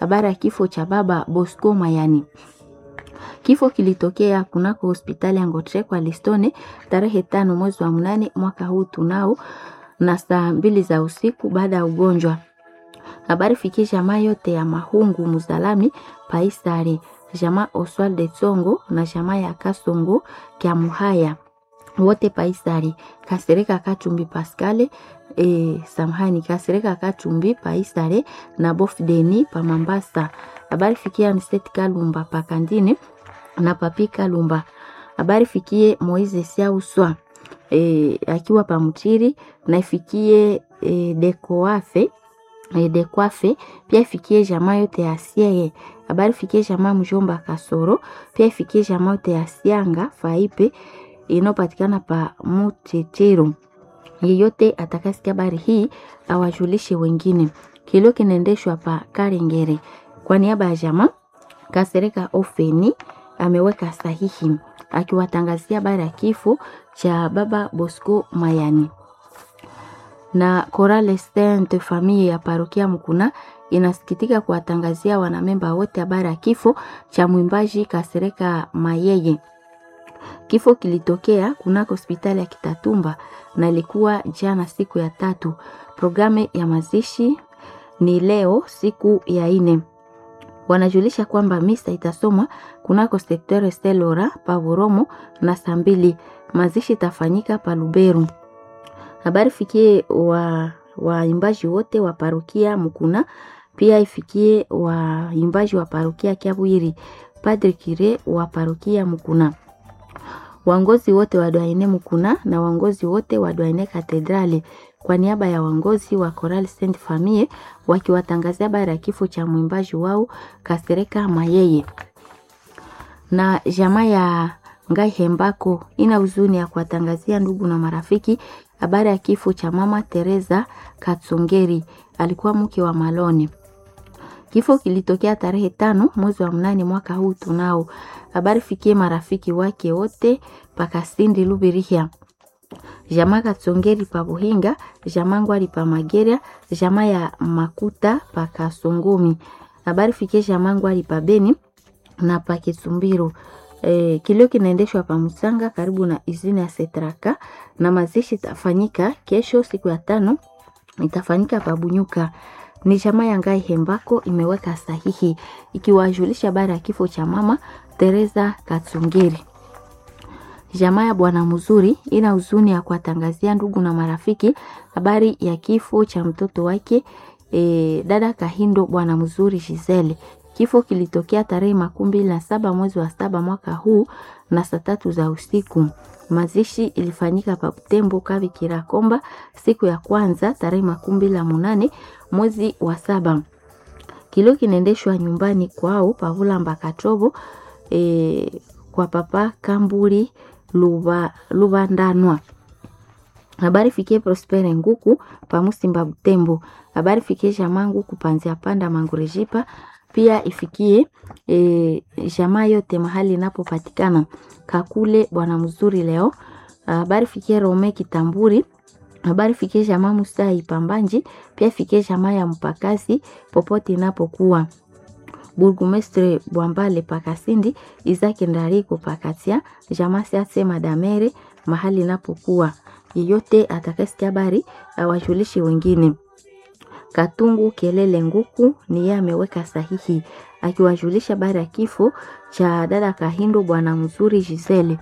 habari ya kifo cha baba Bosco Mayani. Kifo kilitokea kunako hospitali ya Ngotre kwa Listone tarehe tano mwezi wa mnane mwaka huu tunao na saa mbili za usiku baada ya ugonjwa. Habari fikie jamaa yote ya Mahungu Muzalami Paisari, jamaa Oswald de Tsongo na jamaa ya Kasongo kya Muhaya wote Paisari, Kasereka Kachumbi Pascale e, samahani Kasereka Kachumbi Paisare na Bof Deni pa Mambasa. Habari fikia Mseti Kalumba pa Kandini na Papi Kalumba. Habari fikie Moize Siauswa e, akiwa pa Mutiri na ifikie e, Dekoafe e, Dekwafe pia ifikie jamaa yote ya Sieye. Habari fikie jamaa Mjomba Kasoro pia ifikie jamaa yote ya Sianga Faipe inayopatikana pa Mutetero. Yeyote atakasikia habari hii awajulishe wengine. Kilio kinaendeshwa pa Karengere kwa niaba ya jamaa Kasereka Ofeni ameweka sahihi akiwatangazia habari ya kifo cha baba Bosco Mayani. Na Chorale Sainte Famille ya parokia Mkuna inasikitika kuwatangazia wanamemba wote habari ya kifo cha mwimbaji Kasereka Mayeye. Kifo kilitokea kunako hospitali ya Kitatumba na ilikuwa jana siku ya tatu. Programu ya mazishi ni leo siku ya ine. Wanajulisha kwamba misa itasomwa kunako sekter Stelora Pavoromo na saa mbili. Mazishi itafanyika pa Luberu. Habari fikie wa waimbaji wote wa parokia Mukuna, pia ifikie waimbaji wa parokia Kiabwiri, Padre Kire wa parokia Mukuna waongozi wote wa Dwaine Mukuna na waongozi wote wa Dwaine Katedrali kwa niaba ya waongozi wa Choral Saint Famille wakiwatangazia habari ya kifo cha mwimbaji wao Kasereka Mayeye. Na jamaa ya Ngai Hembako ina huzuni ya kuwatangazia ndugu na marafiki habari ya kifo cha mama Teresa Katsongeri, alikuwa mke wa Malone. Kifo kilitokea tarehe tano mwezi wa mnane mwaka huu tunao. Habari fikie marafiki wake wote pakasindi Lubirihia, jamaa Katsongeri pa Buhinga, jamaa Ngwali pa Mageria, jamaa ya Makuta pa Kasongumi. Habari fikie jamaa Ngwali pa Beni na pa Kisumbiro. E, kilio kinaendeshwa pa Musanga karibu na izini ya Setraka na mazishi itafanyika kesho siku ya tano itafanyika pa Bunyuka ni jamaa ya Ngai Hembako imeweka sahihi ikiwajulisha habari ya kifo cha mama Teresa Katsungiri. Jamaa ya bwana mzuri ina huzuni ya kuwatangazia ndugu na marafiki habari ya kifo cha mtoto wake e, dada Kahindo bwana mzuri Gisele. Kifo kilitokea tarehe makumi mbili na saba mwezi wa saba mwaka huu na saa tatu za usiku. Mazishi ilifanyika pa Butembo Kavi Kirakomba siku ya kwanza tarehe makumi mbili na munane mwezi wa saba. Kilio kinaendeshwa nyumbani kwao Pavula Mbakatobo e, kwa papa Kamburi Luba, Lubandanwa. Habari fikie Prospere Nguku pa Musimba Butembo. Habari fikie jamaa Nguku panzia panda Mangurejipa pia ifikie e, jamaa yote mahali inapopatikana kakule bwana mzuri leo. Habari fikie Rome Kitamburi habari fikie jamaa Musa Ipambanji, pia fikie jamaa ya mpakasi popote inapokuwa. Burgumestre Bwambale Pakasindi, Izaki Ndariko Pakatia, jamaa siase Madamere mahali inapokuwa. Yeyote atakasikia habari awajulishe wengine. Katungu Kelele Nguku ni yeye ameweka sahihi akiwajulisha habari ya kifo cha dada Kahindo bwana mzuri Gisele.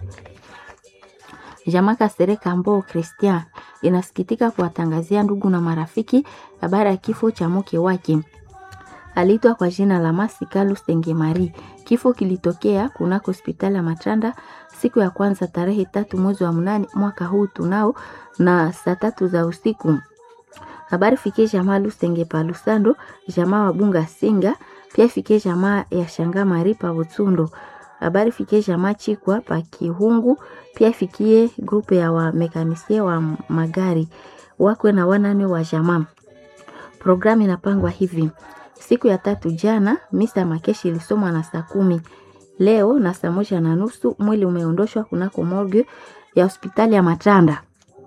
Jamaa Kasereka Mbo Christian inasikitika kuwatangazia ndugu na marafiki habari ya kifo cha mke wake. Aliitwa kwa jina la Masikalu Sengemari. Kifo kilitokea kunako hospitali ya Matanda siku ya kwanza tarehe tatu mwezi wa mnane mwaka huu tunao na saa tatu za usiku. Habari fikie jamaa Lusenge pa Lusando, jamaa wa Bunga Singa, pia fikie jamaa ya Shanga Mari pa Butsundo. Habari fikie jamaa Chikwa pa Kihungu, pia fikie grupe ya wamekanisie wa magari wakwe na wanane wa jamaa. Programu inapangwa hivi: siku ya tatu jana misa makeshi ilisomwa na saa kumi. Leo na saa moja na nusu mwili umeondoshwa kunako morgue ya hospitali ya Matanda.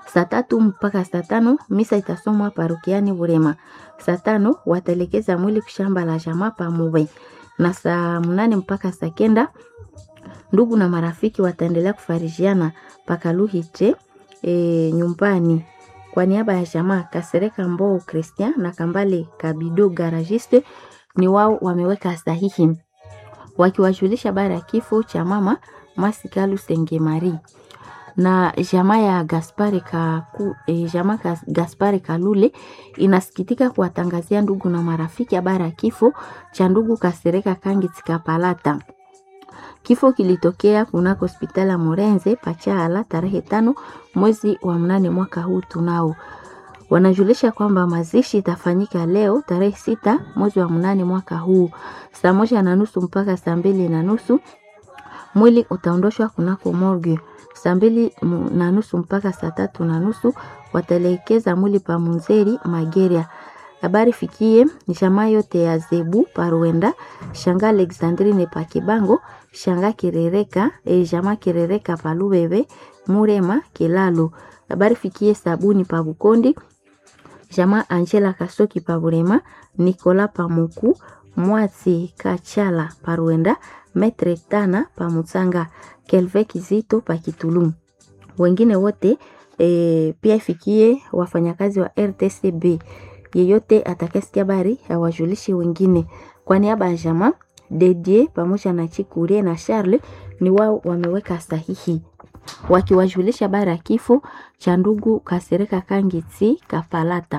Saa tatu mpaka saa tano misa itasomwa parokiani Burema. Saa tano wataelekeza mwili kushamba la jamaa pamoja, na saa mnane mpaka saa kenda ndugu na marafiki wataendelea kufarijiana pakaluhiche e, nyumbani. Kwa niaba ya jamaa Kasereka Mbou Christian na Kambale Kabido Garagiste ni wao wameweka sahihi wakiwajulisha habari ya kifo cha mama Masikalu Sengemari na jamaa ya Gaspari Kaku, eh, jamaa Gaspari Kalule inasikitika kuwatangazia ndugu na marafiki habari ya kifo cha ndugu Kasereka Kangiti Kapalata. Kifo kilitokea kunako hospitali ya Morenze Pachala tarehe tano mwezi wa mnane mwaka huu tunao. Wanajulisha kwamba mazishi itafanyika leo tarehe sita mwezi wa mnane mwaka huu saa moja na nusu mpaka saa mbili na nusu. Mwili utaondoshwa kunako morgue saa mbili na nusu mpaka saa tatu na nusu. Wataelekeza mwili pa Munzeri Mageria. Habari fikie jamaa yote ya Zebu Paruenda, shanga Alexandrine pa Kibango, shanga Kirereka, e, jamaa Kirereka pa Lubebe, Murema Kilalo. Habari fikie Sabuni pa Bukondi, jamaa Angela Kasoki pa Burema, Nikola pa Muku, Mwati Kachala pa Ruenda, Metre Tana pa Mutsanga, Kelve Kizito pa Kitulum. Wengine wote e, pia ifikie wafanyakazi wa RTCB yeyote atakayesikia habari awajulishe wengine. Kwa niaba ya jamaa Dedie pamoja na Chikurie na Charles ni wao wameweka sahihi wakiwajulisha habari ya kifo cha ndugu Kasereka Kangiti Kapalata.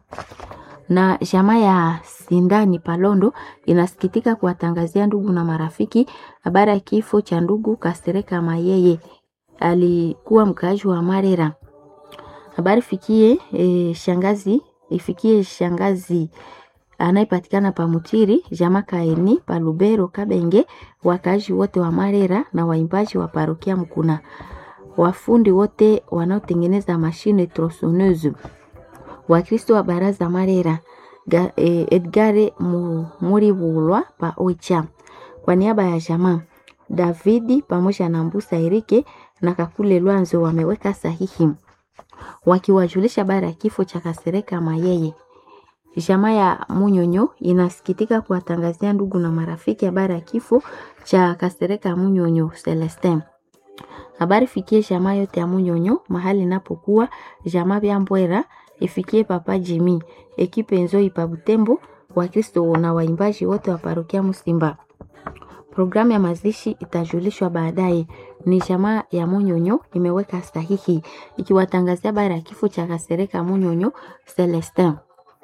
Na jamaa ya Sindani Palondo inasikitika kuwatangazia ndugu na marafiki habari ya kifo cha ndugu Kasereka Mayeye, alikuwa mkaaji wa Marera. Habari fikie e, shangazi ifikie shangazi anayepatikana pa Mutiri, jamaa Kaeni pa Lubero Kabenge, wakaaji wote wa Marera na waimbaji wa parokia Mkuna, wafundi wote wanaotengeneza mashine tronsoneuse, Wakristo wa baraza Marera, Ga, eh, Edgare Muribulwa pa Oicha. Kwa niaba ya jamaa Davidi pamoja na Mbusa Erike na Kakule Lwanzo wameweka sahihi wakiwajulisha habari ya kifo cha Kasereka Mayeye. Jamaa ya Munyonyo inasikitika kuwatangazia ndugu na marafiki habari ya kifo cha Kasereka Munyonyo Celestin. Habari fikie jamaa yote ya Munyonyo mahali inapokuwa jamaa vya Mbwera, ifikie papa Jimi, ekipe Nzoi pa Butembo, Wakristo na waimbaji wote wa parokia Musimba. Programu ya mazishi itajulishwa baadaye. Ni jamaa ya Munyonyo imeweka sahihi ikiwatangazia habari ya kifo cha Kasereka Munyonyo Celestin.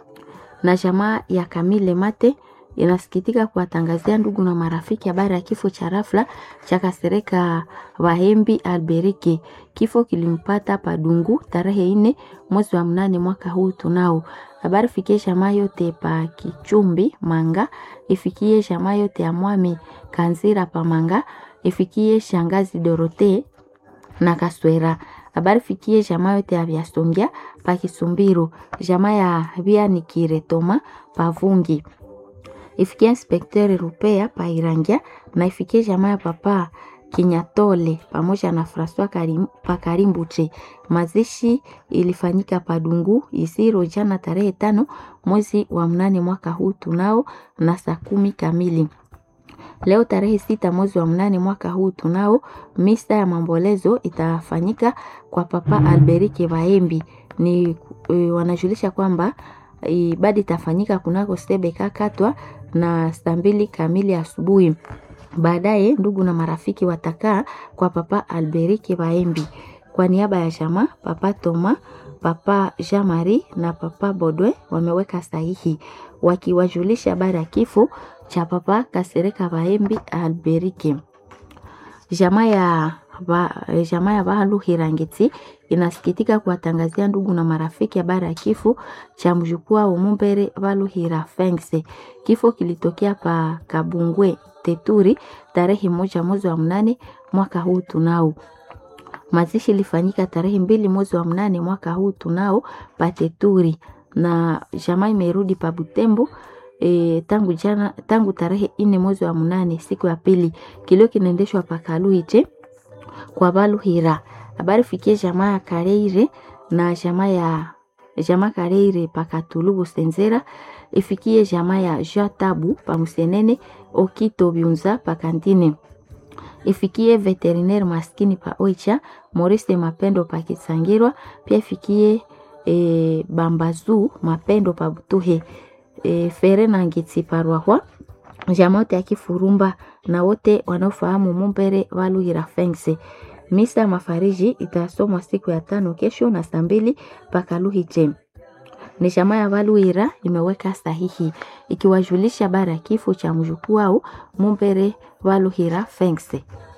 Na jamaa ya Kamile Mate inasikitika kuwatangazia ndugu na marafiki habari ya kifo cha rafla cha Kasereka Wahembi Alberike. Kifo kilimpata Padungu tarehe ine mwezi wa mnane mwaka huu tunao. Habari fikie jamaa yote pa Kichumbi Manga, ifikie jamaa yote ya Mwami Kanzira pa Manga, ifikie shangazi Dorote na Kaswera. Habari fikie jamaa yote ya Vyasongia pa Kisumbiru, jamaa ya Vyanikire Toma pa Vungi ifikie inspekteri Rupea pa Irangia na ifikie jamaa ya papa Kinyatole pamoja na Francois Karim, pa Karimbuche. Mazishi ilifanyika Padungu Isiro jana tarehe tano mwezi wa mnane mwaka huu tunao na saa kumi kamili. Leo tarehe sita mwezi wa mnane mwaka huu tunao misa ya mambolezo itafanyika kwa papa Alberike Baembi. Ni e, wanajulisha kwamba ibada itafanyika kunako Sebeka Katwa na saa mbili kamili asubuhi. Baadaye ndugu na marafiki watakaa kwa papa Alberike Baembi. Kwa niaba ya jamaa papa Toma, papa Jean Marie na papa Bodwe wameweka sahihi wakiwajulisha habari ya kifo cha papa Kasereka Baembi Alberike. Jamaa ya ba, jamaa ya Baluhirangiti inasikitika kuwatangazia ndugu na marafiki habari ya kifo cha mjukuu wa Mumbere Baluhira Fengse. Kifo kilitokea pa Kabungwe Teturi tarehe moja mwezi wa mnane mwaka huu tunao. Mazishi ilifanyika tarehe mbili mwezi wa mnane mwaka huu tunao pa Teturi, na jamaa imerudi pa Butembo e, tangu jana, tangu tarehe ine mwezi wa mnane siku ya pili. Kilio kinaendeshwa pa Kaluiche kwa Baluhira. Habari fikie jamaa ya Kareire na jamaa ya jamaa Kareire pakatulu Busenzera, ifikie jamaa ya Jean Tabu pa Musenene Okito Biunza pakantine ifikie veterinaire maskini pa Oicha Maurice Mapendo pa Kisangirwa, pia ifikie e, Bambazu Mapendo pa Butuhe e, Fere na Ngitsi parwahwa jamaa wote ya Kifurumba na wote wanaofahamu Mumbere Waluhira Fengse. Misa ya mafariji itasomwa siku ya tano kesho na saa mbili mpaka Luhije. Ni jamaa ya Waluhira imeweka sahihi ikiwajulisha bara ya kifo cha mjukuu wao Mumbere Waluhira Fengse.